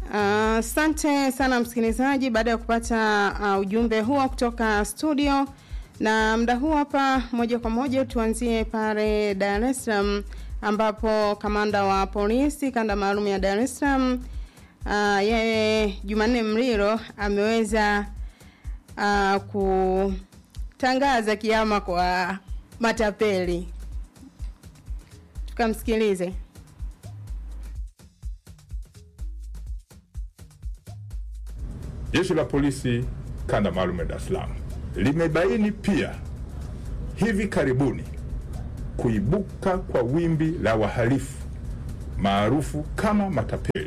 Asante uh, sana msikilizaji, baada ya kupata uh, ujumbe huo kutoka studio, na muda huu hapa, moja kwa moja tuanzie pale Dar es Salaam ambapo kamanda wa polisi kanda maalum ya Dar es Salaam uh, yeye Jumanne Mlilo ameweza uh, kutangaza kiama kwa matapeli. Tukamsikilize. Jeshi la polisi kanda maalum ya Dar es Salaam limebaini pia hivi karibuni kuibuka kwa wimbi la wahalifu maarufu kama matapeli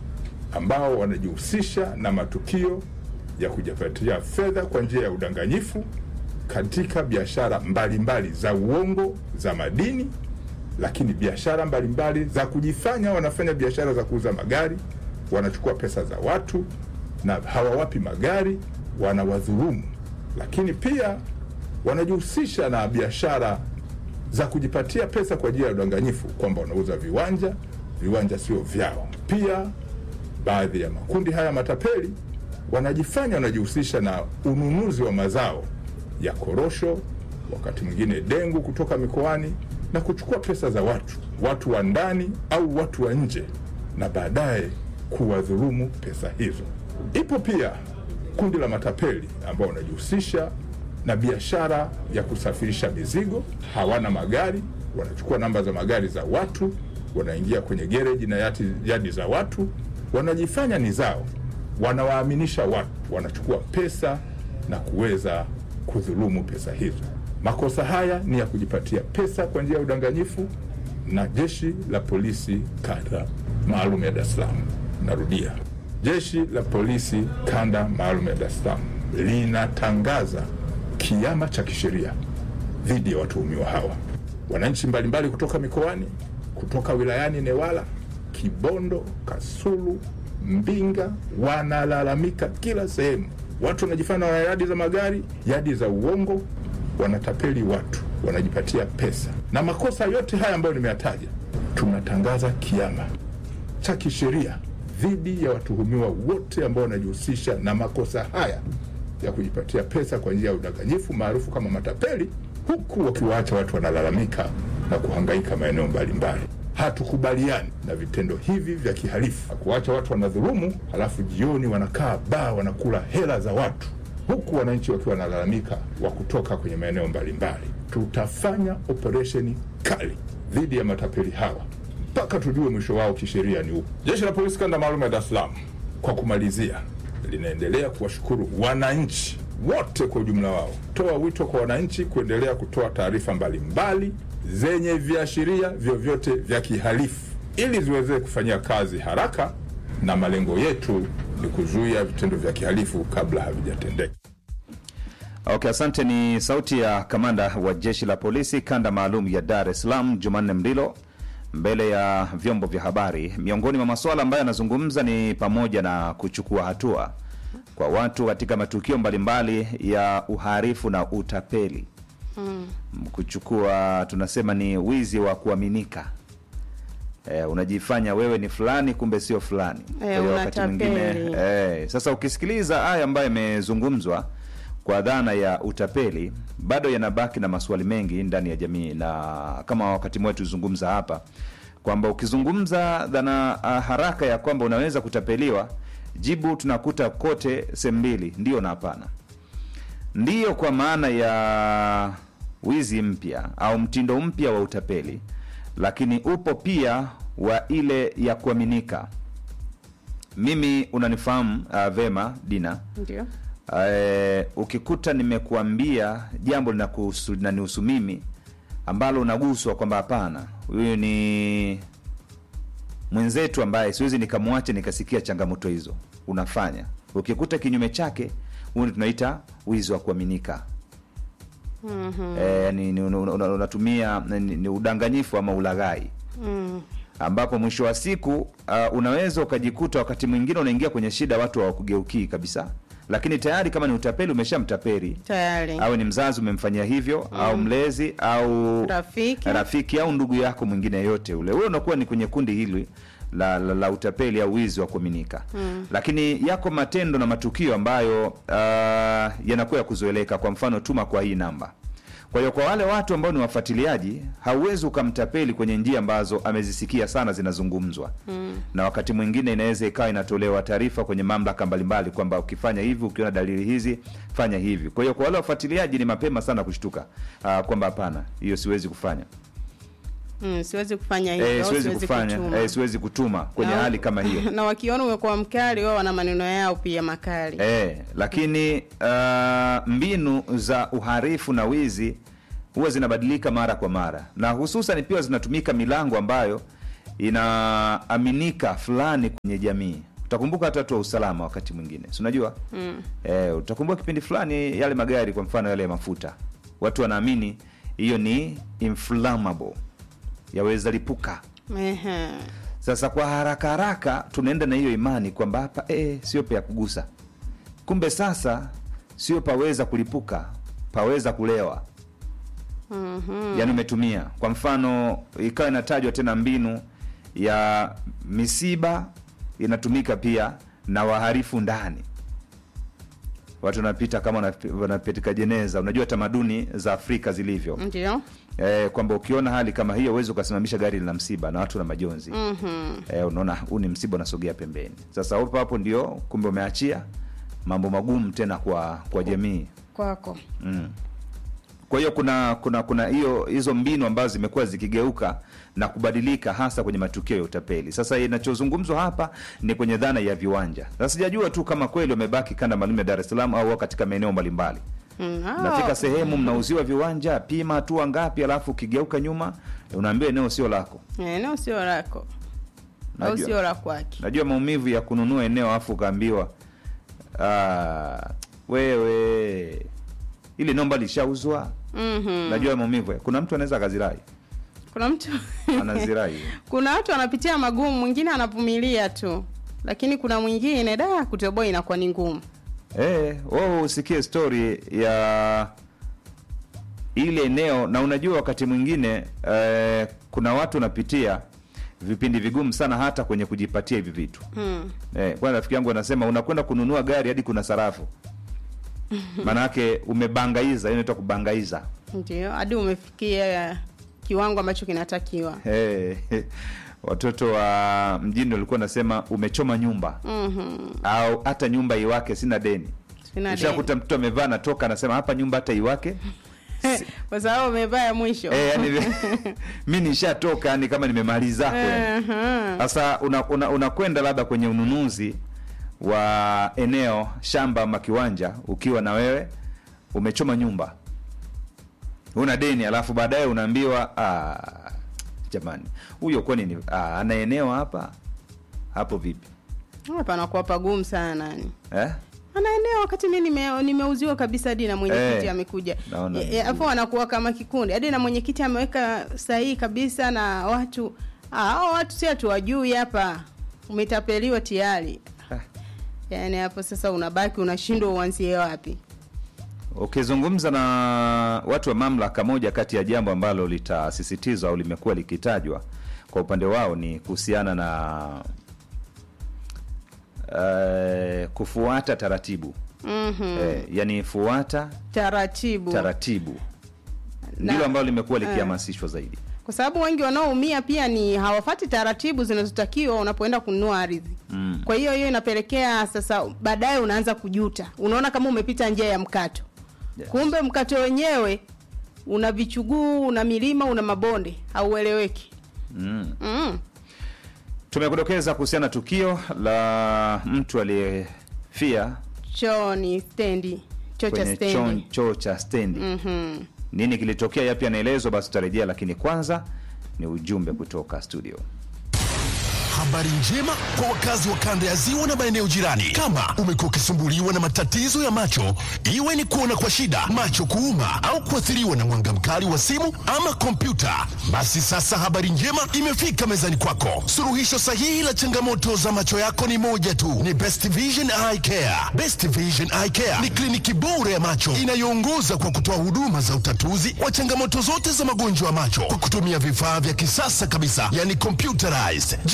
ambao wanajihusisha na matukio ya kujipatia fedha kwa njia ya udanganyifu katika biashara mbalimbali za uongo za madini, lakini biashara mbalimbali za kujifanya wanafanya biashara za kuuza magari, wanachukua pesa za watu na hawawapi magari, wanawadhulumu. Lakini pia wanajihusisha na biashara za kujipatia pesa kwa njia ya udanganyifu, kwamba wanauza viwanja, viwanja sio vyao. Pia baadhi ya makundi haya matapeli wanajifanya wanajihusisha na ununuzi wa mazao ya korosho, wakati mwingine dengu kutoka mikoani na kuchukua pesa za watu, watu wa ndani au watu wa nje, na baadaye kuwadhulumu pesa hizo. Ipo pia kundi la matapeli ambao wanajihusisha na biashara ya kusafirisha mizigo. Hawana magari, wanachukua namba za magari za watu, wanaingia kwenye gereji na yati, yadi za watu, wanajifanya ni zao, wanawaaminisha watu, wanachukua pesa na kuweza kudhulumu pesa hizo. Makosa haya ni ya kujipatia pesa kwa njia ya udanganyifu, na jeshi la polisi kanda maalum ya Dar es Salaam, narudia, jeshi la polisi kanda maalum ya Dar es Salaam linatangaza kiama cha kisheria dhidi ya watuhumiwa hawa. Wananchi mbalimbali kutoka mikoani, kutoka wilayani Newala, Kibondo, Kasulu, Mbinga wanalalamika kila sehemu. Watu wanajifanya wana yadi za magari, yadi za uongo, wanatapeli watu, wanajipatia pesa. Na makosa yote haya ambayo nimeyataja, tunatangaza kiama cha kisheria dhidi ya watuhumiwa wote ambao wanajihusisha na makosa haya ya kujipatia pesa kwa njia ya udanganyifu maarufu kama matapeli, huku wakiwaacha watu wanalalamika na kuhangaika maeneo mbalimbali. Hatukubaliani na vitendo hivi vya kihalifu, kuacha watu wanadhulumu, halafu jioni wanakaa baa wanakula hela za watu, huku wananchi wakiwa wanalalamika wa kutoka kwenye maeneo mbalimbali. Tutafanya operesheni kali dhidi ya matapeli hawa mpaka tujue mwisho wao kisheria ni upi. Jeshi la polisi kanda maalum ya Dar es Salaam, kwa kumalizia, linaendelea kuwashukuru wananchi wote kwa ujumla wao, toa wito kwa wananchi kuendelea kutoa taarifa mbalimbali zenye viashiria vyovyote vya kihalifu ili ziweze kufanyia kazi haraka, na malengo yetu ni kuzuia vitendo vya kihalifu kabla havijatendeka. Okay, asante. Ni sauti ya kamanda wa jeshi la polisi kanda maalum ya Dar es Salaam, Jumanne Mlilo, mbele ya vyombo vya habari. Miongoni mwa masuala ambayo anazungumza ni pamoja na kuchukua hatua kwa watu katika matukio mbalimbali ya uhalifu na utapeli mm. Kuchukua tunasema ni wizi wa kuaminika. E, unajifanya wewe ni fulani kumbe sio fulani. Kwa hiyo wakati mwingine e, sasa ukisikiliza haya ambayo yamezungumzwa kwa dhana ya utapeli bado yanabaki na maswali mengi ndani ya jamii, na kama wakati mwetu tuzungumza hapa kwamba ukizungumza dhana uh, haraka ya kwamba unaweza kutapeliwa, jibu tunakuta kote sehemu mbili, ndio na hapana. Ndiyo kwa maana ya wizi mpya au mtindo mpya wa utapeli, lakini upo pia wa ile ya kuaminika. Mimi unanifahamu uh, vema Dina, Ndio. Uh, ukikuta nimekuambia jambo linakuhusu linanihusu mimi ambalo unaguswa kwamba hapana, huyu ni mwenzetu ambaye siwezi nikamwacha nikasikia changamoto hizo unafanya. Ukikuta kinyume chake, huyu tunaita wizi wa kuaminika. Mhm. Eh, ni, ni, una- una- unatumia ni, ni udanganyifu ama ulaghai Mm. ambapo mwisho wa siku uh, unaweza ukajikuta wakati mwingine unaingia kwenye shida, watu hawakugeukii kabisa, lakini tayari kama ni utapeli umeshamtapeli Tayari. awe ni mzazi umemfanyia hivyo au mlezi au Rafiki. rafiki au ndugu yako mwingine yote ule, wewe unakuwa ni kwenye kundi hili la, la, la utapeli au wizi wa kuaminika mm. lakini yako matendo na matukio ambayo uh, yanakuwa ya kuzoeleka kwa mfano tuma kwa hii namba kwa hiyo kwa wale watu ambao ni wafuatiliaji hauwezi ukamtapeli kwenye njia ambazo amezisikia sana zinazungumzwa mm. na wakati mwingine inaweza ikawa inatolewa taarifa kwenye mamlaka mbalimbali kwamba ukifanya hivi ukiona dalili hizi fanya hivi kwa hiyo kwa wale wafuatiliaji ni mapema sana kushtuka uh, kwamba hapana hiyo siwezi kufanya Mm, siwezi kufanya hivyo, eh, siwezi kufanya kutuma. eh, siwezi kutuma kwenye Na- hali kama hiyo na wakiona umekuwa mkali wao wana maneno yao pia makali Eh, lakini uh, mbinu za uharifu na wizi huwa zinabadilika mara kwa mara, na hususan pia zinatumika milango ambayo inaaminika fulani kwenye jamii. Utakumbuka hata watu wa usalama wakati mwingine, si unajua mm. Eh, utakumbuka kipindi fulani yale magari, kwa mfano yale ya mafuta, watu wanaamini hiyo ni inflammable, yaweza lipuka. Ehe. Sasa kwa haraka haraka tunaenda na hiyo imani kwamba hapa eh, sio pa ya kugusa, kumbe sasa sio paweza kulipuka, paweza kulewa. mm-hmm. Yaani umetumia kwa mfano, ikawa inatajwa tena mbinu ya misiba inatumika pia na waharifu ndani watu wanapita kama wanap- wanapitika jeneza. Unajua tamaduni za Afrika zilivyo ndio eh, kwamba ukiona hali kama hiyo huwezi ukasimamisha gari lina msiba na watu na majonzi Mhm. eh, unaona huu ni msiba unasogea pembeni. Sasa hapo hapo ndio kumbe umeachia mambo magumu tena kwa kwa jamii kwako mm. Kwa hiyo kuna kuna kuna hiyo hizo mbinu ambazo zimekuwa zikigeuka na kubadilika hasa kwenye matukio ya utapeli. Sasa inachozungumzwa hapa ni kwenye dhana ya viwanja. Sasa sijajua tu kama kweli wamebaki kanda maalum ya Dar es Salaam au wako katika maeneo mbalimbali. Mm, hao- Nafika sehemu mnauziwa viwanja, pima hatua ngapi, alafu ukigeuka nyuma unaambiwa eneo sio lako. Eh, eneo sio lako au Najua. sio la kwake Najua maumivu ya kununua eneo alafu ukaambiwa "Ah, wewe ili nomba lishauzwa. Mhm. Najua maumivu. ya- Kuna mtu anaweza akazirai, kuna mtu anazirai. kuna watu wanapitia magumu mwingine anavumilia tu lakini kuna mwingine da kutoboa inakuwa ni ngumu Eh, wewe usikie story ya ile eneo na unajua wakati mwingine eh, kuna watu wanapitia vipindi vigumu sana hata kwenye kujipatia hivi vitu. mm. Eh, kwa rafiki yangu anasema unakwenda kununua gari hadi kuna sarafu. Maana yake umebangaiza, hiyo inaitwa kubangaiza. ndio hadi umefikia kiwango ambacho kinatakiwa Eh, watoto wa mjini walikuwa nasema umechoma nyumba Mhm. au hata nyumba iwake sina deni. Sina Ushakuta mtoto amevaa natoka anasema hapa nyumba hata iwake. deni. kwa sababu umevaa ya mwisho Eh, yani mi nishatoka yani kama nimemaliza kweli. Aha. Sasa unakwenda una, unakwenda labda kwenye ununuzi wa eneo shamba ama kiwanja ukiwa na wewe umechoma nyumba una deni, alafu baadaye unaambiwa "Ah, jamani, huyo kwani ni ah, ana eneo hapa hapo vipi hapa anakuwa pagumu sana yani eh? ana eneo wakati mi nime, nimeuziwa kabisa hadi na mwenyekiti Eh, amekuja naona E, ni e, afu wanakuwa kama kikundi hadi na mwenyekiti ameweka sahihi kabisa na watu ah, hao watu si hatuwajui hapa umetapeliwa tayari Ah. yaani hapo sasa unabaki unashindwa uanzie wapi Ukizungumza na watu wa mamlaka, moja kati ya jambo ambalo litasisitizwa au limekuwa likitajwa kwa upande wao ni kuhusiana na eh, kufuata taratibu mm-hmm. eh, yani fuata taratibu taratibu Na- ndilo ambalo limekuwa likihamasishwa zaidi. kwa sababu wengi wanaoumia pia ni hawafati taratibu zinazotakiwa unapoenda kununua ardhi Mm. kwa hiyo hiyo inapelekea sasa baadaye unaanza kujuta unaona kama umepita njia ya mkato Yes. kumbe mkato wenyewe una vichuguu una milima una mabonde haueleweki Mm. mm. Tumekudokeza kuhusiana na tukio la mtu aliyefia choo ni stendi choo cha kwenye choo, stendi choo cha stendi. Mhm. Nini kilitokea, yapi yanaelezwa? Basi tutarejea, lakini kwanza ni ujumbe kutoka studio. Habari njema kwa wakazi wa kanda ya ziwa na maeneo jirani. Kama umekuwa ukisumbuliwa na matatizo ya macho, iwe ni kuona kwa shida, macho kuuma, au kuathiriwa na mwanga mkali wa simu ama kompyuta, basi sasa habari njema imefika mezani kwako. Suluhisho sahihi la changamoto za macho yako ni moja tu, ni Best Vision Eye Care. Best Vision Eye Care ni kliniki bora ya macho inayoongoza kwa kutoa huduma za utatuzi wa changamoto zote za magonjwa ya macho kwa kutumia vifaa vya kisasa kabisa, yani computerized. Je,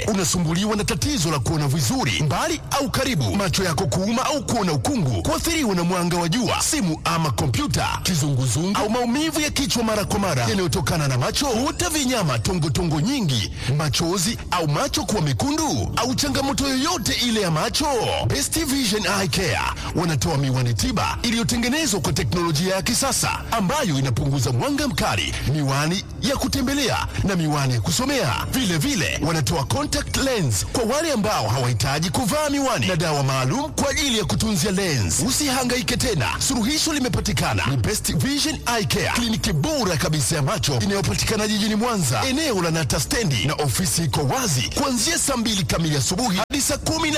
unasumbuliwa na tatizo la kuona vizuri mbali au karibu, macho yako kuuma au kuona ukungu, kuathiriwa na mwanga wa jua, simu ama kompyuta, kizunguzungu au maumivu ya kichwa mara kwa mara yanayotokana na macho, huta vinyama, tongotongo nyingi, machozi au macho kuwa mekundu au changamoto yoyote ile ya macho, Best Vision Eye Care wanatoa miwani tiba iliyotengenezwa kwa teknolojia ya kisasa ambayo inapunguza mwanga mkali, miwani ya kutembelea na miwani ya kusomea. Vile vile wanatoa contact lens kwa wale ambao hawahitaji kuvaa miwani na dawa maalum kwa ajili ya kutunzia lens. Usihangaike tena, suluhisho limepatikana. Ni Best Vision Eye Care, kliniki bora kabisa ya macho inayopatikana jijini Mwanza, eneo la Nata stendi, na ofisi iko wazi kuanzia saa mbili kamili asubuhi hadi saa kumi na